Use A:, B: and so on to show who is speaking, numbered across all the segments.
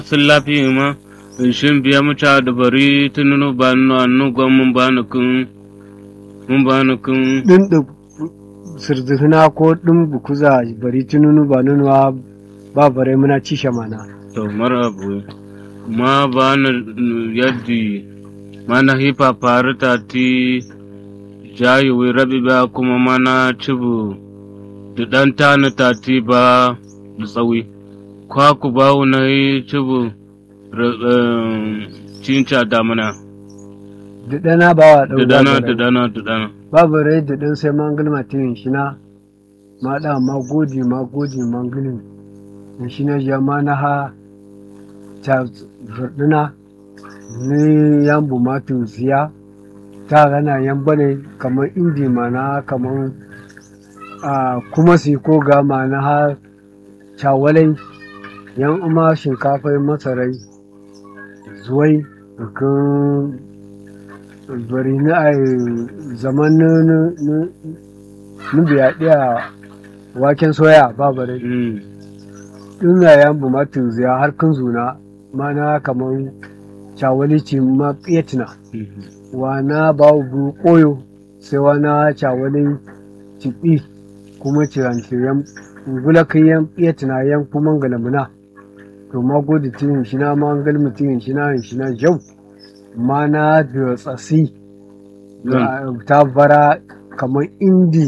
A: sun lafiya ma shin biya mu ta da bari tununu ba nu anu gwan mun ba nu kun mun ba nu kun
B: din da sirdihina ko din bukuza bari tununu ba nunuwa ba bare muna ci shamana
A: to marabu ma ba na yaddi mana hipa faru ta ti jayi wi rabi ba kuma mana cibu da dan tani ta ti ba da tsawi kwaku ba na yi cibu cinca damuna
B: da dana ba wa
A: da
B: ɗau
A: dana da dana da dana
B: ba bare da dan sai man gulma tin shi na ma da ma godi ma godi man gulmi in shi na jama na ha ta zurduna ni yan bu ma tun siya ta gana yan bane kamar indi ma na kamar a kuma si ko ga ma na ha cawalai yan uma shinkafai masarai zuwai kan bari na a zaman na biya ɗaya waken soya ba bare
A: Mm.
B: ina yan bu matin ziya har kun zuna mana kamar cawalici ma fiyatina
A: Mhm.
B: wana ba bu koyo sai wana cawalin cibi kuma ciran-ciran gula kayan fiyatina yan kuma galamuna to ma gode tin shi na ma gal mutum shi na shi na jau ma na da tsasi ga ta bara kamar indi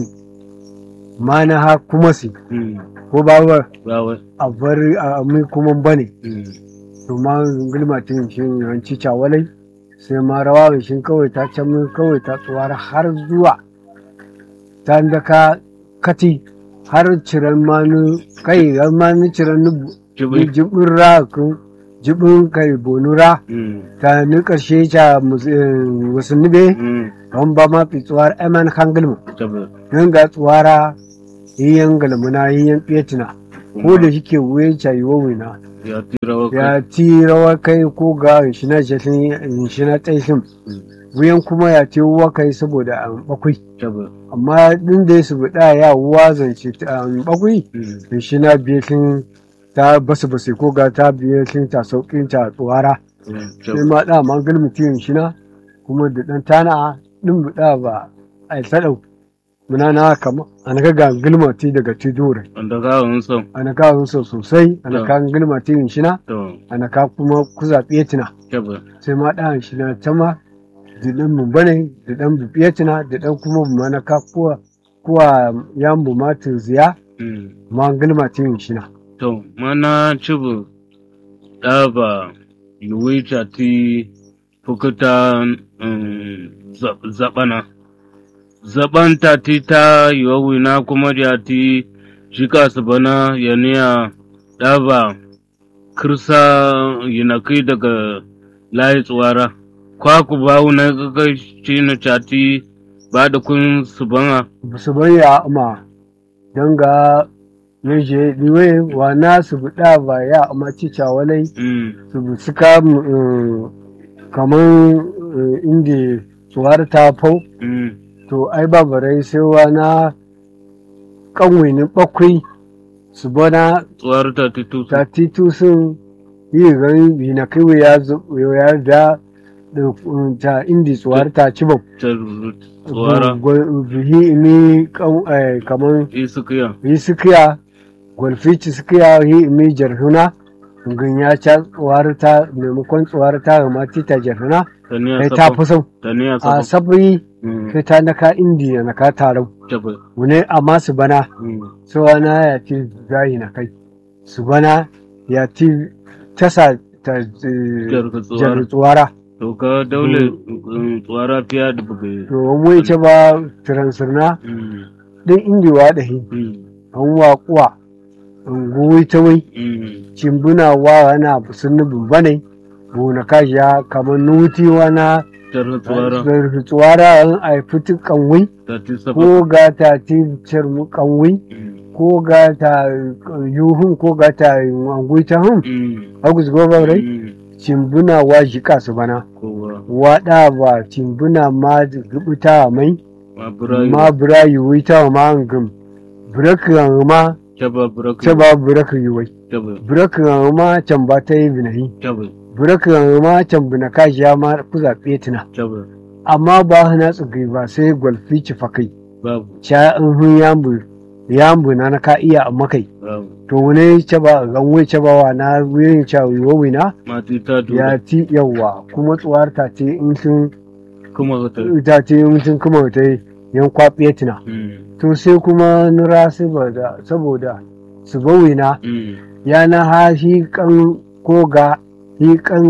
B: ma na ha kuma si
A: Mm.
B: ko ba ba
A: Bawa.
B: a bari a mai kuma bane
A: Mm.
B: to ma gulma tin shi ranci cawalai sai ma rawa shi kawai ta can min kawai ta tsuwar har zuwa ta da ka kati har ciran manu kai har manu ciran nubu
A: Jibi.
B: jibin ra kun jibin kai bonura
A: Mm.
B: ta ni karshe ta mus- eh, wasu nube
A: Mm.
B: don ba ma fi tsuwar eman hangilmu
A: Jibi.
B: don ga tsuwara yiyan galmuna yiyan fetina ko da shike wuyan cayiwa wina
A: Ya tira wa kai.
B: ya ti rawa kai ko ga shi na jashin shi na tsaishin
A: Mm.
B: wuyan kuma ya ti wa kai saboda an bakwai
A: Jibi.
B: amma din da su buɗa ya wuwa zance ta an bakwai
A: Mm.
B: da shi na biye sun ta basu basu ko ga ta biye sun ta sauƙin ta tsuwara
A: Mm.
B: sai
A: Jibi.
B: ma da man gulmi tiyin shi na kuma da ɗan tana ɗin buɗa ba a yi saɗau muna na kama ana ka ga gulma ti daga tidore
A: Wanda ka wani son.
B: ana ka so sosai ana ka gulma tiyin shi na
A: To.
B: ana ka kuma kuza tina
A: Jibi.
B: sai ma ɗan shi na ta ma da ɗan mu bane da ɗan bu tina da ɗan kuma mu mana ka kuwa kuwa yan bu ma ziya
A: Mm.
B: ma gulma tiyin shi na
A: To, mana cibu ɗaba yuwita ti fukuta mm, zab- zaɓana. Zaɓanta ti ta yiwawina kuma da ti shika su bana yaniya ɗaba kirsa yinakai daga layi tsuwara. Kwaku bawu na gaga shi na cati ba da kun su bana.
B: ba su bayya ma don ga yaje diwe wa na su buɗa ba ya amma cica walai
A: Mm,
B: su bu suka mm, kamar mm, inda tsuwar ta fau
A: mm,
B: to ai ba barai sai wa na kanwini bakwai su bana
A: tsuwar ta titu.
B: ta titu sun yi gani bi na kai ya zo- ya da da, mm, ta indi tsuwar ta ci ba
A: Tsuwara.
B: bihi ni kan- eh, kamar
A: Isukiya.
B: yi sukiya gwalfici sukiya yi imi jarhuna gun ya ca tsuwar ta maimakon tsuwar ta ga mati ta jarhuna
A: Taniya
B: sai ta
A: sabab.
B: fi sau
A: Taniya
B: a
A: sabab.
B: sabri
A: Mm,
B: sai ta naka indiya na ka tarau
A: Jaba.
B: wune amma su bana
A: Mm,
B: tsawana ya ci zahi na kai su bana ya ci tasa ta eh,
A: Jarka
B: jar
A: tsuwara.
B: tsuwara
A: To ka daule mm, tsuwara fiya da buga.
B: to wani ce ba tiransirna
A: Mm,
B: din indiwa da hi
A: mm,
B: an waƙuwa an goyi ta wai
A: mm,
B: cimbuna wa ana sun nubin bane bona kashiya kamar nuti wana
A: Jarka tsuwara.
B: tsuwara an aifuti kanwai
A: Ta ti sabab.
B: ko ga ta ti cirmu kanwai
A: Mm,
B: ko ga ta yuhun ko ga ta angui ta hun
A: mm,
B: agus goba rai
A: mm,
B: cimbuna wa jika su bana
A: Kowa.
B: wada ba cimbuna ma gubuta mai
A: Ma burayi.
B: ma bura yuwi ta ma angum buraka ma
A: Jaba buraka.
B: ta ba buraka yuwai
A: Tabbas.
B: birakin ma can ba ta yi binahi
A: Tabbas.
B: birakin ma can bina kashi ya ma ku zaɓe tuna
A: Tabbas.
B: amma ba hana tsugai ba sai gwalfi ci fakai
A: Babu.
B: ca in hun yambu yambu na na ka iya amma kai
A: Babu.
B: to wani ce ba gan wai ce ba wa na wurin ca wiwo na
A: Mati ta
B: ya
A: tura.
B: ti yawa kuma tsuwar ta ce in sun
A: Kuma ta.
B: ta ce in sun kuma ta yi yan kwaɓe tuna
A: Mm.
B: to sai kuma nura saboda saboda su bawina
A: Mm.
B: ya na ha shi kan ko ga shi kan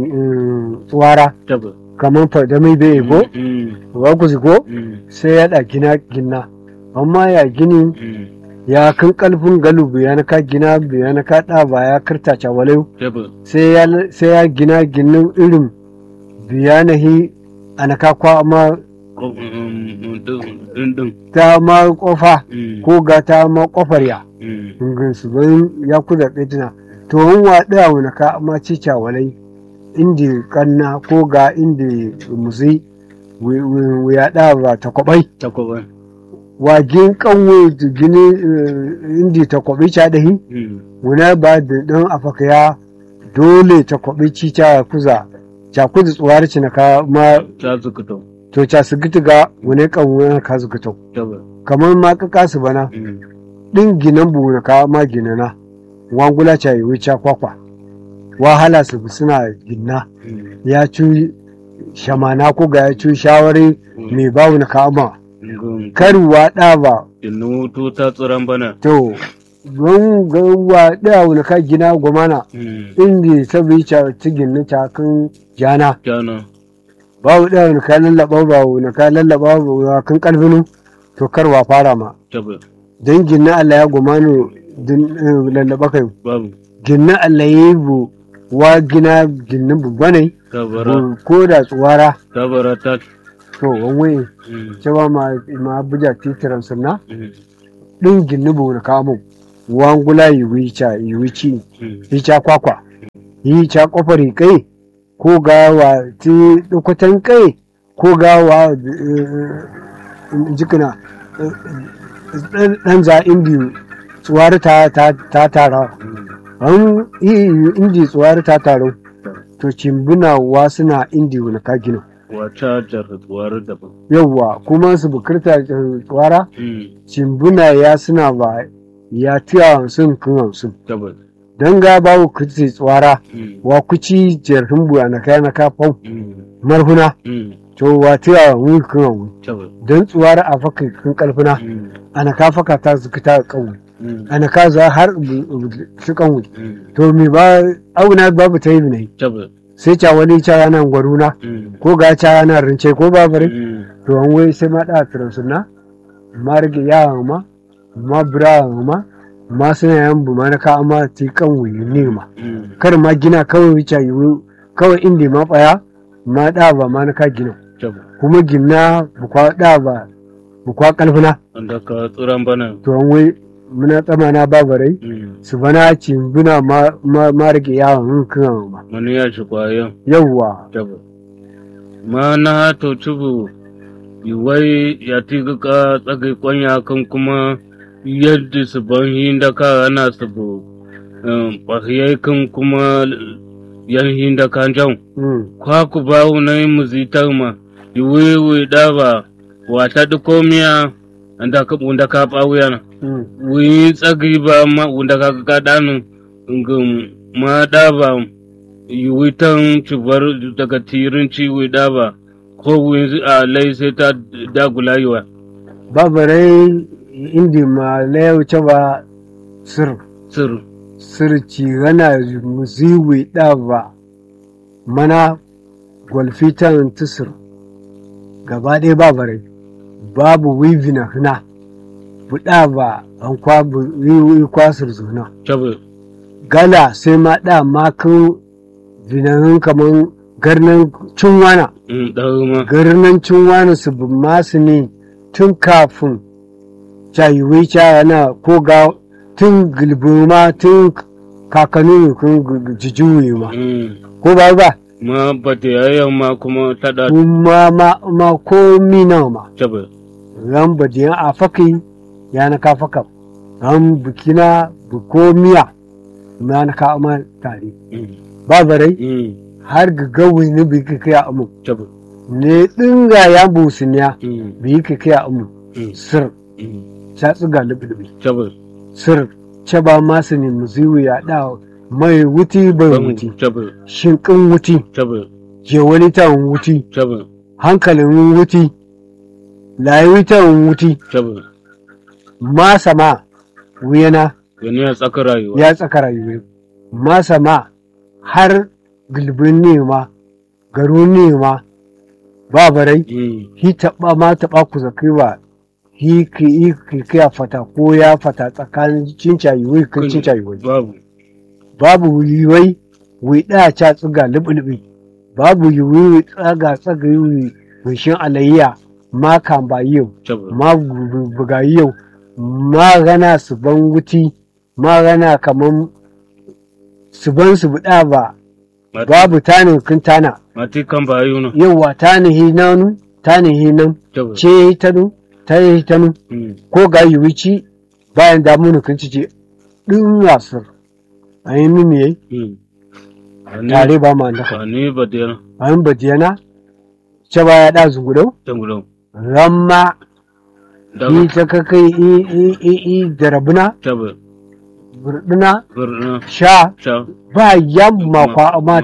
B: mm, tsuwara
A: Tabbas.
B: kamar fada mai bai go
A: Mm.
B: ba ku ko
A: Mm.
B: sai ya da gina gina amma ya gini
A: Mm.
B: ya kan kalfin galubu ya na ka gina ya na ka da ba ya karta cawalai
A: Tabbas.
B: sai ya sai ya gina ginin irin biya na hi ana ka kwa amma
A: Ko- mm, din din.
B: ta ma kofa
A: Mm.
B: ko ga ta ma kofar ya
A: Mm.
B: ngin su bayin ya ku da tuna to in wa da wani ka amma ci cawalai indi kanna ko ga indi muzi wi- wi- wi ya da ba ta kwabai
A: Takwaba.
B: wagin kanwe gini eh, indi ta kwabi ca dahi
A: Mm.
B: wuna ba da dan afaka ya dole ta kwabi ci ca kuza ca kuza tsuwar ci na ka ma
A: Ta zuka to.
B: to ca su gita ga wani kanwe ka su gita
A: Tabbas.
B: kamar ma ka kasu bana
A: Mm.
B: din ginan bu na ka ma ginana wangula ca yi wuce kwakwa wahala su suna ginna
A: Mm.
B: ya ci shamana ko ga ya ci shawari mai bawu na ka ma
A: Ngum.
B: karuwa ɗa ba
A: Inu to ta tsiran bana.
B: to don gawa ɗaya wani ka gina gwamana
A: Mm.
B: inda ta bi ca tigin na cakin jana
A: Jana.
B: babu ɗaya wani ka lallaba ba wani ka lallaba ba kan ƙarfinu to karwa fara ma
A: Tabbas.
B: don gina Allah ya gwamanu din eh, lallaba kai
A: Babu.
B: gina Allah ya yi bu wa gina ginin babba ne
A: Tabara.
B: bu- ko da tsuwara
A: Tabara ta.
B: to wani
A: Mm.
B: cewa ma ma buja titiran sunna
A: Mm.
B: ɗin gini bu wani kamun wangula yi wica yi wici
A: Mm.
B: hica kwakwa hica kofar kai ko gawa ti dukutan kai ko gawa eh, jikina eh, dan za indi tsuwar ta ta ta tara
A: Mm.
B: an yi indi tsuwar ta taro to cimbuna wa suna indi wani ka gina
A: Wata jarratsuwar daban.
B: yawwa kuma su bukirta tsuwara
A: Mm.
B: cimbuna ya suna ba ya tiya hamsin kun hamsin
A: Tabbas.
B: don ga babu kuti tsuwara
A: Mm.
B: wa kuci jerhin buya na kaya na kafan
A: Mm.
B: marhuna
A: Mm.
B: to wa tiya wani kun hamsin
A: Tabbas.
B: don tsuwara a faka kun kalfina
A: Mm.
B: ana ka faka ta su ta kawu
A: Mm.
B: ana ka za har su kanwu
A: Mm.
B: to mi ba auna babu ta yi ne
A: Tabbas.
B: sai ca wani ca yana gwaruna
A: Mm.
B: ko ga ca yana rince ko babare
A: Mm.
B: to an wai sai ma da tiran sunna ma rage yawa ma ma bira ma ma suna yan bu ma na ka amma ti kan wuyi ne ma
A: Mm.
B: kar ma gina kawai wuce yi kawai inda ma baya ma da ba ma na ka gina
A: Tabbas.
B: kuma gina bukwa da ba bukwa kalfina
A: Wanda ka tsiran bana.
B: to an wai muna tsamana babarai
A: Mm.
B: su bana cimbuna ma ma ma rage yawa kan ma
A: Wani ya shi kwayan.
B: yawwa
A: Tabbas. Ma na to cibu. Iwai ya tiga ka tsagai kwanya kan kuma yadda su ban hinda ka ana su bu. Bahiyai kan kuma yan hinda kan jan.
B: Mm.
A: kwaku bawu na yi muzitar ma iwewe daba wata dukomiya anda ka unda ka bawu na
B: Mm.
A: wi tsagi ba ma unda ka ka danu ngum ma daba iwi tan cibar daga tirin ciwi daba ko wi a lai sai ta dagula yiwa
B: babarai indi ma layau ba sir
A: sir
B: sirci gana musiwi ba mana gwalfitan tusir gaba ɗaya babarai babu wivina hina buɗa ba an kwa yi kwasir zuna
A: tabi
B: gala sai ma ɗa makin vinahin kaman garnan cinwana
A: in ma
B: garnan cinwana su bi masu ne tun kafin cayiwai yana ko ga tun gilbima tun kakanni kun jijuyi ma
A: Mm.
B: ko ba ba
A: ma ba ta yayan ma kuma ta da
B: kuma ma ma ko mina ma
A: tabi
B: ran badiyan a faki ya na ka faka ran bukina bu ko miya ma na ka ama tare
A: Mm.
B: ba barai
A: Mm.
B: har ga gawi ni bi ka kai amu
A: Tabbas.
B: ne dinga ya busuniya
A: Mm.
B: bi ka kai amu
A: Mm.
B: sir
A: Mm.
B: ta tsiga lubi
A: Tabbas.
B: sir ce ba masu ne muziwu ya da mai wuti bai wuti
A: Tabbas.
B: shinkin wuti
A: Tabbas.
B: je wani ta wuti
A: Tabbas.
B: hankalin wuti layi ta wuti
A: Tabbas.
B: masa ma wuyana
A: Gani a tsakar rayuwa.
B: ya tsaka rayuwa masa ma har gulbin nema garu nema ba barai
A: Mm.
B: hi taɓa ma taɓa ku zakai ba hi ki hi ki kiya fata ko ya fata tsakanin cinca yiwai kan cinca yiwai
A: Babu.
B: babu yiwai wi ɗaya ca tsiga lubi babu yiwai wi tsaga tsaga yiwai wishin alayya ma kan ba yau
A: Tabbas.
B: ma gu- buga yau ma gana su ban wuti ma gana kaman su ban su buɗa ba
A: Mati-
B: babu tanin kun tana
A: Mati kan ba yi wani.
B: yauwa tanihi nanu tanihi nan
A: Tabbas.
B: ce tanu ta yi tanu
A: Mm.
B: ko ga yiwuci bayan damunu kun ci ce ɗin wasir a yi mimi yayi
A: Mm. Ani-
B: tare ba ma daka
A: Ani ba da yana.
B: a yin badiyana ce ba ya ɗa zugudau
A: Tangulan.
B: ramma
A: Daga.
B: yi ta kakai i i i i da rabuna
A: Tabbas.
B: burduna
A: Birna.
B: sha
A: Sha.
B: ba yamma kwa ma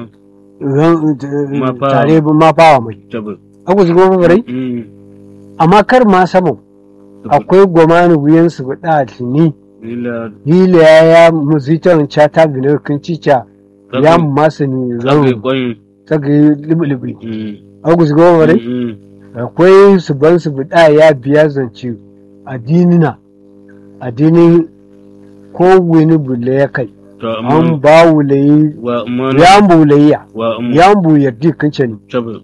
B: ran-
A: Ma fa-
B: tare ba ma fawa mai
A: Tabbas.
B: aku zugo ba barai
A: Mm.
B: amma kar ma saman akwai gwamani wuyan su da tuni
A: Ila.
B: hila ya ya muzitan cha ta binar kun cica ya masu ni
A: Zage
B: zan
A: kwan.
B: tsaga libi-libi
A: Mm.
B: aku zugo ba barai
A: Mm.
B: akwai su ban su da ya biya zance addinina addinin ko wani bule ya kai
A: To
B: an
A: amma
B: ba wulayi
A: wa amma
B: ya bulayya
A: wa amma
B: ya bu yardi kince ni
A: tabbas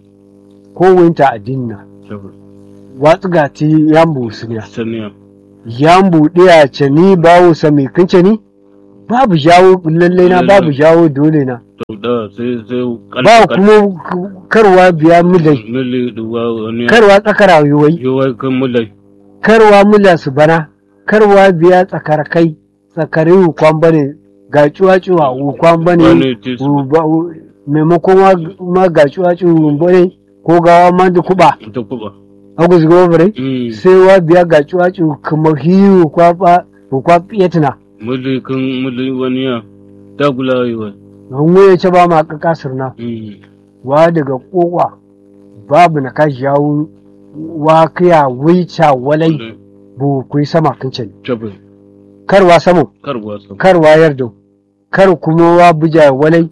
B: ko winta addinina
A: tabbas
B: watsu gati ya bu suniya
A: saniya
B: ya bu ɗaya ce ni bawo sami kince ni babu jawo lalle na babu jawo dole na
A: to da sai sai
B: ba kuma karwa biya mulai
A: mili duwa wani
B: karwa tsakara yiwai
A: yawa kan mulai
B: karwa mula su bana karwa biya tsakar kai tsakari hukwan bane ga cuwa-cuwa hukwan bane
A: wani tis
B: wu- ba- wu- maimakon wa- ma ga cuwa-cuwa bane ko gawa ma da kuba
A: ta kuba
B: agus gobare
A: Mm.
B: sai wa biya ga cuwa-cuwa kuma hiyu hukwa ba hukwa fiyatina
A: mili kan mili wani ya ta gula yawa
B: don wuya ce ba ma kakasar na
A: Mm.
B: wa daga kowa babu na kashi yawo wa kiya wica walai bu kuyi sama kincin
A: tabbas
B: karwa saman
A: karwa sam
B: kar wayar da kar kuma wa buja walai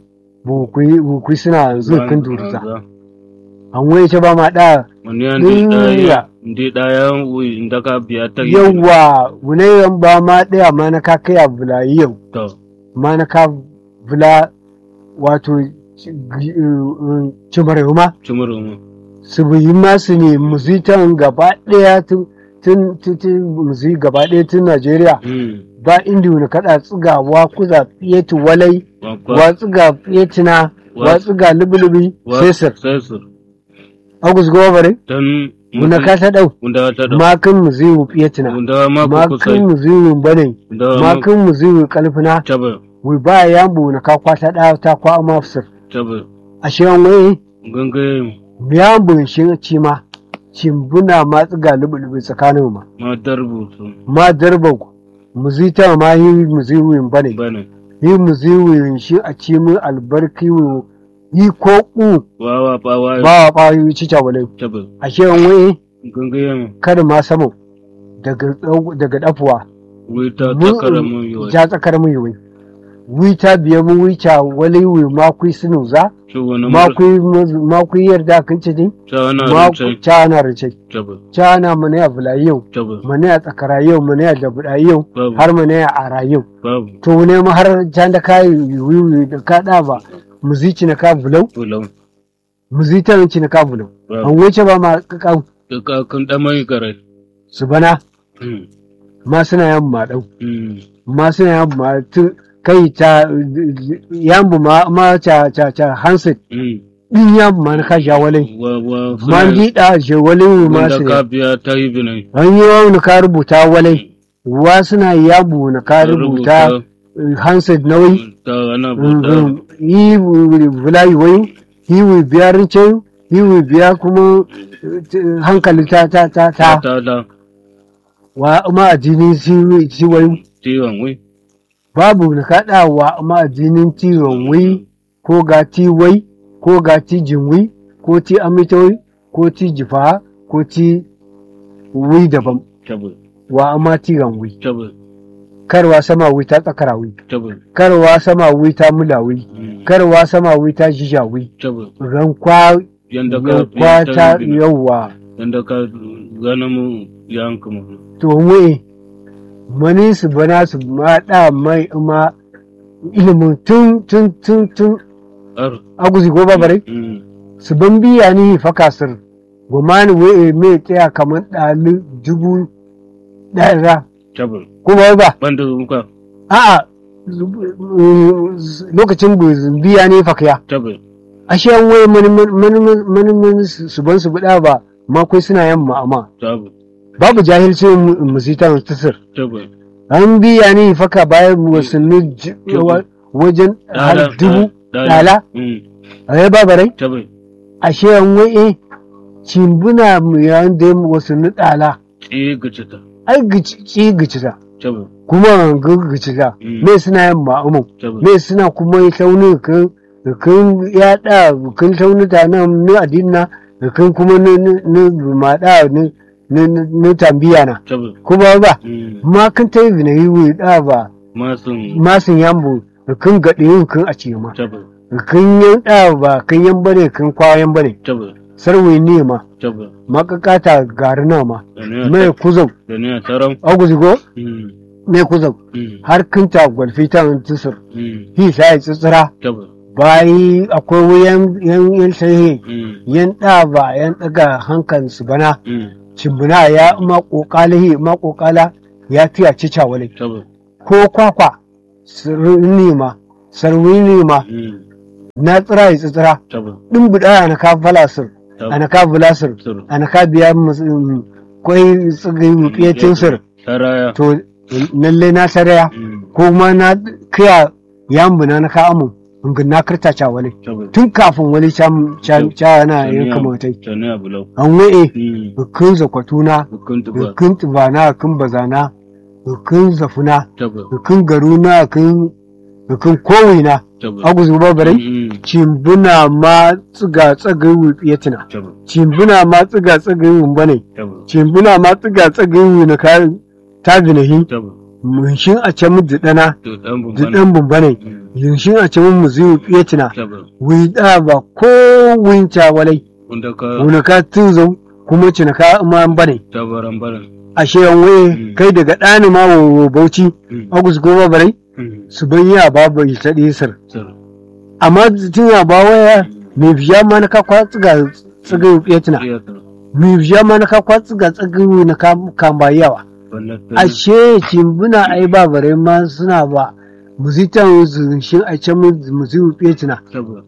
B: bukui suna yanzu kan duruza an waye ce ba ma da
A: wani ya ndi
B: Duniya.
A: daya ndi daya wi inda ka biya ta
B: yawa wunayen ba ma daya ma na ka kai bula yau
A: to
B: ma na ka bula wato cimar ma
A: cimarin mu
B: su yi masu ne muzitan gaba daya tun tun tun tun muzi gaba daya tun Najeriya
A: Mm.
B: ba inda wani kada tsigawa kuza fiyeti walai
A: Wa kwa-
B: wa tsiga fiyetina wa
A: Wa-
B: tsiga lubi-lubi
A: wa-
B: sai sir
A: sai sir
B: agus gobare
A: dan
B: muna ka ta dau
A: Unda ta da
B: makin mu ziwu fiyetina
A: unda ma ku kusa
B: makin mu ziwu bane
A: unda ma
B: makin mu ziwu kalfina
A: tabbas
B: wi ba ya bu na ka kwata da ta kwa ma fsir
A: tabbas
B: a shirin wai
A: gangaye
B: ya bu shi ci ma cimbuna ma tsiga lubi-lubi tsakanin ma
A: ma darbutu
B: ma darba mu zita ma yi mu ziwu bane
A: bane
B: yi mu ziwu shi a ci mu albarki wi- yi ko ku
A: wawa bawa
B: ba wa ba yi cica walai
A: tabbas
B: a shirin wai
A: gangaye mu
B: kada ma samu daga daga dafuwa
A: wai ta
B: Mu-
A: takara mu yi
B: ja tsakar mu yiwai wita biya mu wica wali wi ma kui sinu za
A: ci wani
B: ma
A: mur
B: kui ma kui yarda kan ci din
A: ta wani
B: ma
A: abincin
B: ca na rice
A: tabbas
B: ca na mu ne a bula yau
A: tabbas
B: mu ne a tsakara yau mu ne a dabuda yau
A: babu
B: har mu ne a ara yau
A: babu
B: to ne mu har can da kai wiwi da ka da ba mu zici na ka bulau
A: bulan
B: mu zita na ci na ka bulau an
A: babu
B: wuce ba ma ka
A: ka kan da mai garai
B: su bana
A: Mm.
B: ma suna yan ma dau
A: Mm.
B: ma suna yan ma tu kai ta yambu ma ma ca ca ca hansit
A: Mm.
B: din yambu ma na ka ja walai
A: wa wa
B: man gida je walai ma
A: wanda
B: su
A: ka biya ta yi binai
B: an yi wani ka rubuta walai wa suna yambu na ka rubuta handset na wai
A: ta ana bauta
B: he will fly wayo he will biya rince he will biya kuma eh, hankali ta ta ta
A: ta
B: ta
A: ta ta
B: wa ma addinin si si wayo
A: ciwon wai
B: babu na kaɗa wa ma addinin tiwon wai ko ga ti wai ko ga ti jinwi ko ti amitoi ko ti jifa ko ti wai daban
A: tabu
B: wa ama tiran wai
A: tabu
B: karwa sama wai ta tsakara wai
A: tabu
B: karwa sama wai ta mula wai
A: mm,
B: karwa sama wai ta jija wai
A: tabu
B: rankwa
A: yanda ka
B: rankwa ta
A: yanda
B: yawa
A: yanda ka gana mu yanka mu
B: to wai mani su bana su ma da mai ma ilimin tun tun tun tun
A: ar
B: aguzi ko babare
A: mm,
B: su ban biya ni fa kasir gomani wai me tsaya kamar ɗali dubu ɗaya
A: tabu
B: ko ba ba
A: banda muka
B: a'a lokacin biya ne fakaya
A: tabu
B: ashe an waye mani su ban su buɗa ba ma kai suna yamma amma
A: tabu
B: babu jahilci musitan tasir
A: tabu
B: an biya ne faka bayan wasanni j- wa- wajen har dubu ɗala
A: mm,
B: a yi babarai
A: tabu
B: ashe an waye cimbuna mu yayin da wasanni ɗala
A: ci gicita
B: ai gici gicita
A: tabu
B: kuma gicita
A: Mm.
B: me suna yamma amma
A: tabu
B: me suna kuma yi tauni kan kan yaɗa kan taunita na ni adinna kan kuma ni ni maɗa ni ni ni tambiya na
A: tabu
B: kuma ba
A: mm,
B: ma kan ta yi bina yi wuri da ba
A: masun
B: masin yambo kan gaɗe yin kan a ce ma
A: tabu
B: kan yan da ba kan yan bane kan kwayan bane
A: tabu
B: sarwai ne ma
A: tabu
B: makakata garina ma
A: da ne a
B: mai kuzau
A: da ne a taron
B: aguzigo
A: mm,
B: mai kuzau
A: mm,
B: har kinta gwalfi ta tusur
A: mm,
B: hi sai tsitsira
A: tabu
B: bayi akwai wuyan yan yan sai
A: mm,
B: yan da ba yan daga hankan su bana
A: mm,
B: cimbuna ya ma kokalihi ma kokala ya fiya cica wale
A: tabu
B: ko kwakwa sirrini ma sarwini ma
A: mm,
B: na tsira ya tsira
A: tabu
B: din buda ana ka falasir
A: tabu
B: ana ka bulasir
A: sir
B: ana ka biya mus- um, kwai tsigai wupiyacin sir
A: saraya
B: to lalle na saraya
A: mm,
B: ko ma na kiya yambuna na ka amu ingin na kirta wale
A: tabu
B: tun kafin wani can can can na yin
A: Saniya-
B: kamatai
A: saniya bulau
B: an wa'e
A: mm,
B: bukin zakwatuna
A: hukunta ba
B: bukin tubana bukin bazana bukin zafuna
A: tabu
B: bukin garuna bukin bukin kowina
A: tabu
B: aguzu babarai
A: mm,
B: cimbuna ma tsiga tsagai wutsiyatina
A: tabu
B: cimbuna ma tsiga tsagai wumbane
A: tabu
B: cimbuna ma tsiga tsagai na ka ta binahi
A: tabu
B: munshin a can mu dana
A: to dan bumban
B: dan bumbane
A: mm,
B: yunshin a can mu zuyu tsiyatina
A: tabu
B: wida ba ko winca walai
A: wanda ka
B: wuna ka tuzo kuma cina ka ma bane
A: tabaran baran
B: ashe an waye
A: Mm.
B: kai daga ɗani ma wa bauchi
A: mm,
B: agus goma barai
A: mm,
B: su bayya babu ita sir
A: sir
B: amma tun ya ba waya mai biya ma na ka kwa tsiga tsiga ya tuna
A: iya sir
B: mai biya ma na ka kwa tsiga tsiga na ka kan ba yawa
A: wannan
B: ashe cimbuna ai ba bare ma suna ba muzitan zunshin a can muziwu tuna
A: tabu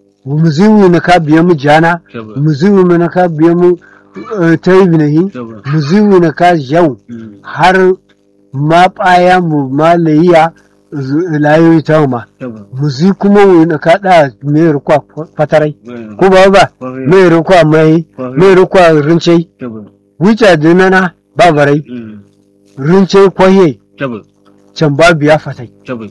B: muziwu na ka biya mu jana
A: tabu
B: muziwu na ka biya mu ta yi binahi
A: tabu
B: muziwu na ka yau
A: mm,
B: har ma ɓaya mu ma layiya layoyi ta ma
A: tabu
B: muzi kuma wani ka da mai rukwa fatarai
A: mm,
B: ko ba ba
A: kwarai,
B: mai rukwa mai mai rukwa rincai
A: tabu
B: wuce dinana ba barai
A: mm,
B: rincai kwaye
A: tabu
B: can ba biya fatai
A: tabu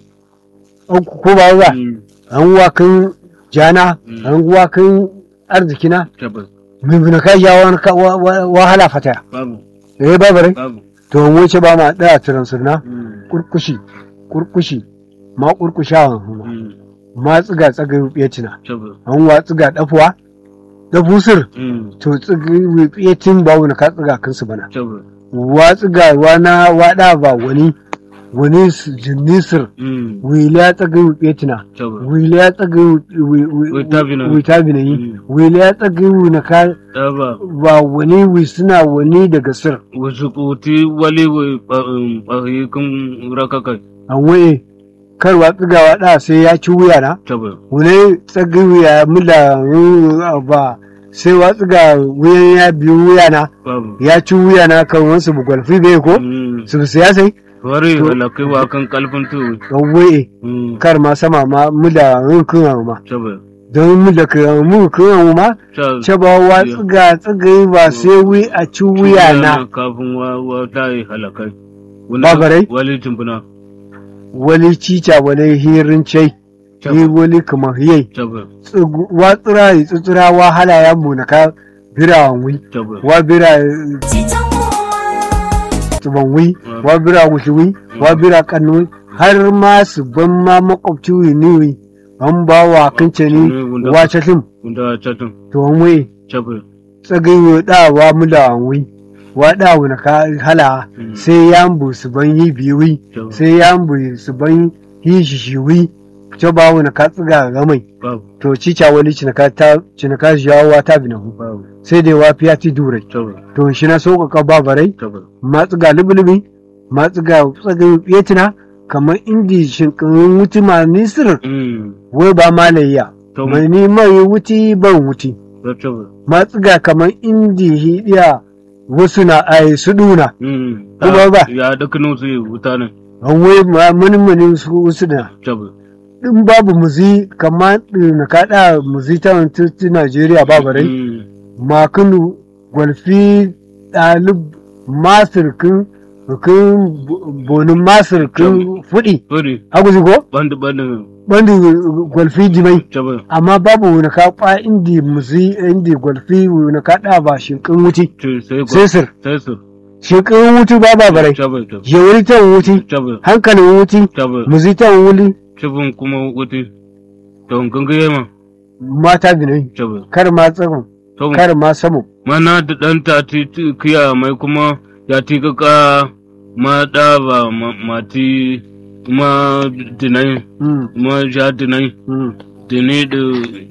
B: ko ba ba
A: mm,
B: an wakin jana
A: Mm.
B: an wakin arzikina
A: tabu
B: mai bina ka ja wani ka- wa- wa- wahala fataya
A: babu
B: eh ba barai
A: babu
B: to an wuce ba ma daya tiransirna
A: mm,
B: kurkushi kurkushi ma kurkushawan
A: mm,
B: ma tsiga tsaga ya tina
A: tabu
B: an wa tsiga dafuwa da busir
A: mm,
B: to tsiga ya tin ba wani ka tsiga kansu bana
A: tabu
B: wa tsiga wa na wada ba wani wani s- jinnisir
A: mm,
B: wili ya tsaga ya tina
A: tabu
B: wili ya tsaga
A: Witabina.
B: witabina yi
A: Mm.
B: wili ya tsaga na ka
A: taba
B: ba wani wi suna wani daga sir
A: wasu kuti wali wai ɓahi kan rakakai
B: an waye karwa tsigawa da sai ya ci wuya na
A: tabu
B: wani tsagi wuya mula uh, ba sai wa tsiga wuyan ya biyu wuya na
A: babu
B: ya ci wuya na kan wasu bugwalfi bai ko
A: mm,
B: su siyasai
A: wari halakai wa kan kalfin tuwi
B: yawwe
A: Mm,
B: kar ma sama ma mu da yin kun ma
A: cabe
B: don mu da kan mu kun ma
A: ca
B: ce ba wa tsiga tsiga ba sai wi a ci wuya na
A: kafin wa wa ta yi halakai Wani-
B: Babarai?
A: wali tumbuna
B: wali cica wali hirin cai yi
A: cabe
B: wali kuma hiyai
A: cabe
B: Tsigu- wa tsira yi tsitsira wa halaya mu na ka bira wi
A: cabe
B: wa bira tuban wi wa bira wushi wi wa bira kanu wi har ma su ban ma makwabci wi ni wi an ba wa kince ni wace tim
A: wanda catin
B: to an wi
A: cabe
B: tsagayi da wa mu da an wi wa da wi na ka hala
A: Mm.
B: sai ya mbu su ban yi biyu wi
A: cabe
B: sai ya mbu su ban yi shi shi wi ce ba wi na ka tsiga ga mai
A: babu
B: to cica wani cinaka ta cinaka jawowa ta bi na hu
A: babu
B: sai dai wa fiya ti durai
A: cabe
B: to shi na sauƙaƙa babarai
A: cabe
B: matsu ga lubulubi matsu ga tsagayi fetina kamar indi shinkin wuti ma nisir
A: Mm,
B: wai ba malayya
A: to
B: mai ni mai wuti ban wuti
A: da cabe
B: matsu ga kamar indi hidiya wasu na ai su duna
A: Mm,
B: Kuma ba.
A: ya dukkanin su yi wuta ne
B: an wai ma mani su wasu na
A: cabe
B: in babu muzi kamar na kaɗa muzi ta wani Najeriya babarai
A: Mm,
B: makinu gwalfi ɗalib masirkin kin bonin masirkin fudi
A: bari
B: haguzi ko
A: bandu bandu
B: bandi gwalfi jimai
A: cabe
B: amma babu wani ka kwa indi muzi indi gwalfi wani ka ɗa ba shinkin wuti
A: ce sai ko
B: sai sir
A: sai su
B: shinkin wuti ba ba barai
A: cabe cabe
B: yawari ta wuti
A: cabe
B: hankalin wuti
A: cabe
B: muzi ta wuli
A: cibin kuma wuti don gangaye ma
B: mata binai
A: cabe
B: kar ma tsaron
A: to
B: kar ma samu
A: mana da ɗan ta ti ti- kiya mai kuma ya ti kaka ma da ba ma- mati ma dinai
B: Mm,
A: ma ja dinai
B: mm.
A: dinai da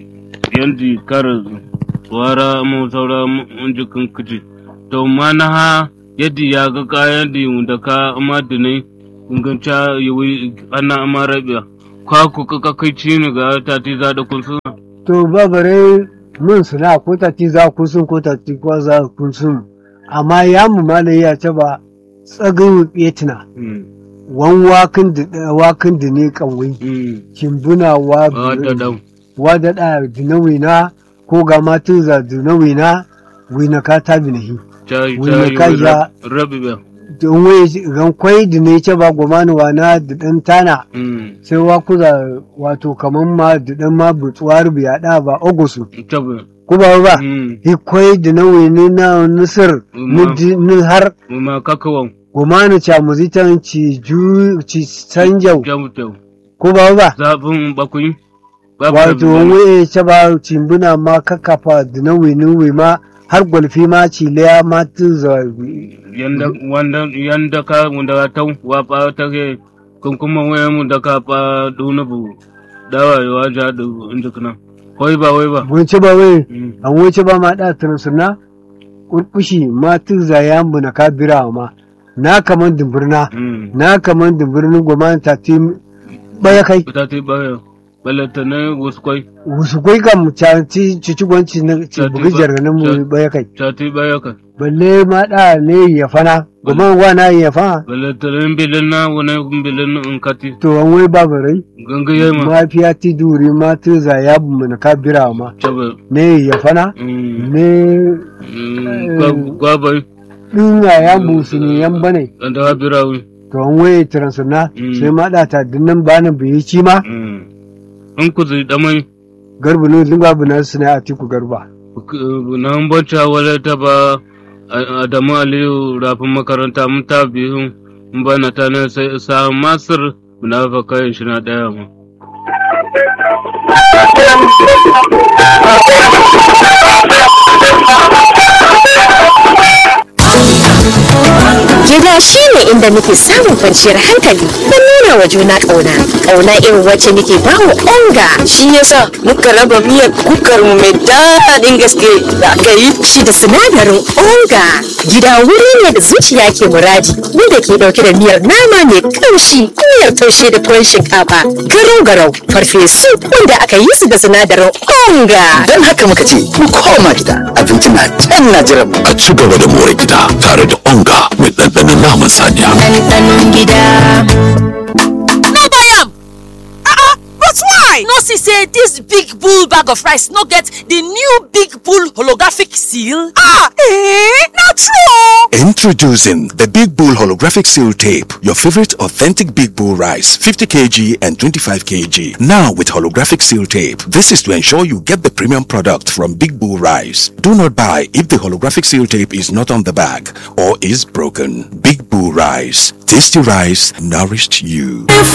A: yanzu kara wara mu saura mun jikin kici to mana ha yadda ya ga kayan da da ka ma dinai inganta yi ana ma rabiya ka ku kaka kai ci ni ga ta ti za da kun su
B: to babare mun suna ko ta ti za ku sun ko ta ti ko za ku sun amma ya mu malai ya ce ba tsagin betina wan wakin da wakin da ne kanwai kimbuna wa
A: a da dam
B: wa da da dinawi na ko ga ma tun za dinawi na wina ka ta binahi
A: ta
B: Wai
A: ta
B: mai
A: yi
B: kaja-
A: rabiya
B: don wai ran kwai da ne ce ba gomani wa na da dan tana sai wa kuza wato kaman ma da dan ma butsuwar biya da ba ogusu
A: tabi
B: ko ba ba
A: Mm.
B: hikwai da nawi ni na nisir ni
A: Ma.
B: di- ni har
A: ma kakawan
B: gomani cha muzitan ci ju ci sanjau
A: jamutew
B: ko ba ba
A: zafin bakwai
B: wato wai ce ba cimbuna ma kakafa da nawi ni wi ma har gwalfi ma ci leya ma tun za
A: yanda wanda yanda ka wanda ta wa pa ta ke kun kuma waya mu da ka pa duna bu dawa wa ja du inda kana hoi ba wai ba
B: bunci ba wai
A: Mm.
B: an wuce ba ma da tunsuna kurkushi ma tun za ya mu na kabira ma na kaman dumburna
A: Mm.
B: na kaman dumburnin gomani ta ti baya kai
A: ta ti ba balata ne wasu kwai
B: wasu kwai kam ci ci gwanci na ci
A: Ta ti
B: bugi
A: ba-
B: jarganin mu
A: ta-
B: baya kai
A: ta ti ba ya ka
B: balle ma da ne ya fana goma wa na ya fana
A: balata ne bilin na wani bilin in kati
B: to an wai babu rai
A: gangaye ma
B: mafiya ti duri ma ti za ya bu mu na kabira ma
A: tabi
B: ne ya fana
A: Mm.
B: ne
A: Mm. Gwa- gwabai
B: dinga ya busu ne yan bane
A: da ha birawi
B: to an wai transuna
A: Mm.
B: sai ma da ta dinnan bani bai ci ma
A: in ku zai damai
B: garbu ne dinga bu na suna a tiku garba
A: nan bacca wale ta ba Adamu Aliyu rafin makaranta mun ta biyu in bana ta ne sai sa Masir munafaka shi na daya ma.
C: Gida shi ne inda muke samun kwanciyar hankali don nuna wa juna ƙauna. Ƙauna irin wacce muke ba wa onga.
D: shi yasa muka raba miyar kukar mu mai daɗin gaske da aka yi
C: Shi da sinadarin onga. Gida wuri ne da zuciya ke muradi wanda ke ɗauke da miyar nama mai ƙamshi, miyar taushe da tuwon shinkafa, garau-garau, farfesu wanda aka yi su da sinadarin onga.
E: Don haka muka ce, mu koma gida, abinci na can na jiran mu.
F: a ci gaba da more gida tare da onga
E: mai ɗanɗanon naman saniya.
C: ɗanɗanon gida.
F: no buy am ah ah but why no see say dis big bull bag of rice no get di new big bull holographic seal ah eh na true
E: Introducing the Big Bull Holographic Seal Tape, your favorite authentic Big Bull rice, 50 kg and 25 kg. Now with holographic seal tape. This is to ensure you get the premium product from Big Bull Rice. Do not buy if the holographic seal tape is not on the bag or is broken. Big Bull Rice. Tasty rice nourished you.
C: If